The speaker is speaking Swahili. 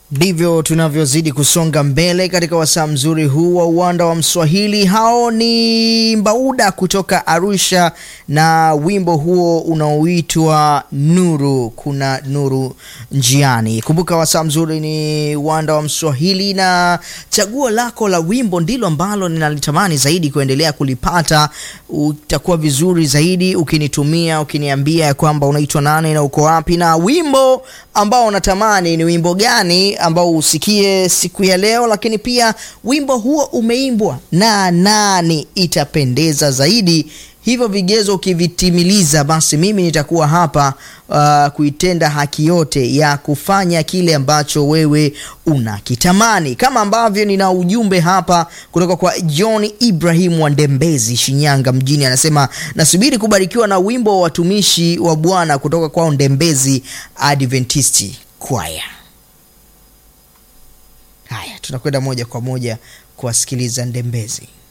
Ndivyo tunavyozidi kusonga mbele katika wasaa mzuri huu wa uwanda wa Mswahili. Hao ni Mbauda kutoka Arusha na wimbo huo unaoitwa Nuru. Kuna nuru njiani. Kumbuka wasaa mzuri ni uwanda wa Mswahili, na chaguo lako la wimbo ndilo ambalo ninalitamani zaidi kuendelea kulipata. Utakuwa vizuri zaidi ukinitumia, ukiniambia ya kwamba unaitwa nani na uko wapi, na wimbo ambao unatamani ni wimbo gani ambao usikie siku ya leo, lakini pia wimbo huo umeimbwa na nani, itapendeza zaidi. Hivyo vigezo ukivitimiliza, basi mimi nitakuwa hapa uh, kuitenda haki yote ya kufanya kile ambacho wewe unakitamani, kama ambavyo nina ujumbe hapa kutoka kwa John Ibrahim wa Ndembezi, Shinyanga mjini. Anasema nasubiri kubarikiwa na wimbo wa watumishi wa Bwana kutoka kwao Ndembezi Adventisti Choir. Haya, tunakwenda moja kwa moja kuwasikiliza Ndembezi.